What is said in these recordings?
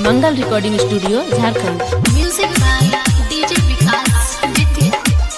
Mangal recording studio Jharkhand Music by DJ Vikas Vidya.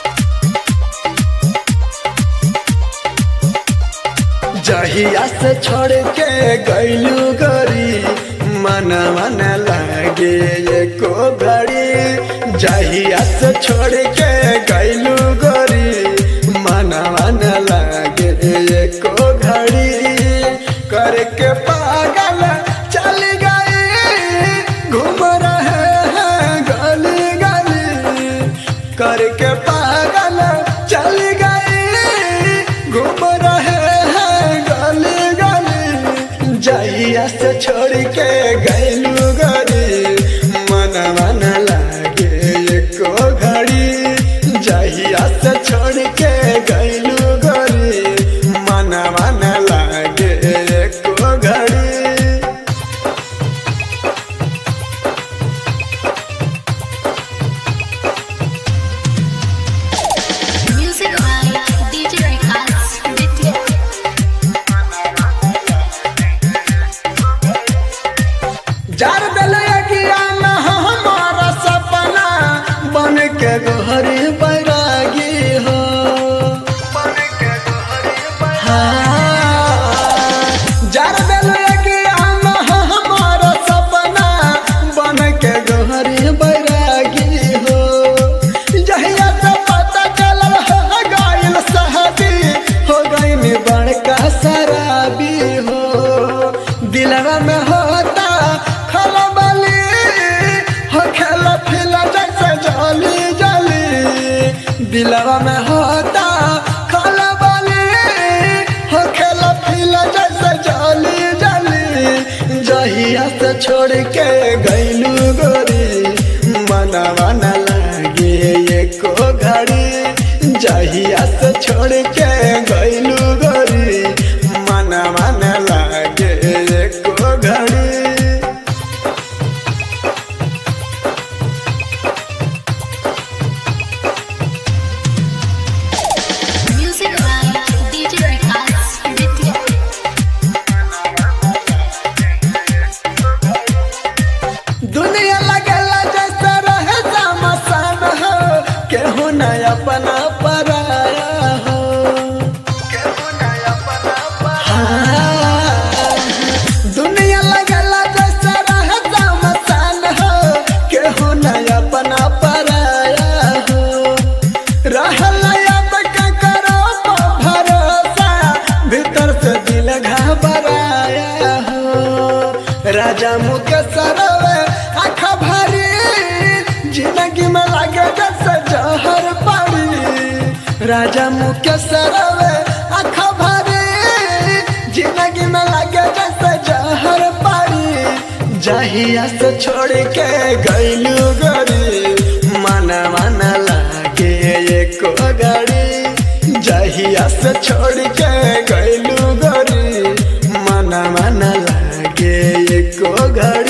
जहिया से छोड़ के गैलू गरी मन मन लागे एको घड़ी जहिया से छोड़ के गैलू गरी मन मन लागे एको घड़ी करके पागल चल गई घूम रहे हैं गली गली करके पागल चल गई घूम रहे हैं गली गली जहिया से छोड़ के गैलू गरी मन मन लागे एको घड़ी जहिया से छोड़ के गैलू गरी मन मन लागे एको घड़ी Music by DJ Vikas Vidya. जार दिलगिया न हमारा सपना बन के गोहरी बैरागी हो हाँ। जार दिलगिया न हमारा सपना बन के गोहरी बैरागी हो जहिया से पता चलल हो गइल सहदी हो गइल बड़का शराबी हो दिलवा में होता खलबली हो खेला फिला जैसे जली जली दिलवा में होता खलबली हो खेला फिला जैसे जली जली जहिया से छोड़ के गैलू गोरी मनवा न लागे एको घड़ी जहिया से छोड़ के गैलू गोरी मनवा न लागे एको घड़ी Music by DJ Vikas Vidya. दुनिया लगेला जैसे रहे समसान हो केहू न अपना पराया हो हाँ। दुनिया लगेला जैसे रहे समसान हो केहू न अपना पराया हो रहल अब का करो भरोसा भीतर से दिल घबराया हो राजा मुकेश सरवे आँख भरी जिंदगी में लगे जैसे जहर पड़ी राजा मुकेश सरवे आँख भरी जिंदगी में लगे जैसे जहर पड़ी जहिया से छोड़ के गैलू गरी मन मन लागे एको गाड़ी जहिया से छोड़ के गैलू गरी मन मन लागे एको घड़ी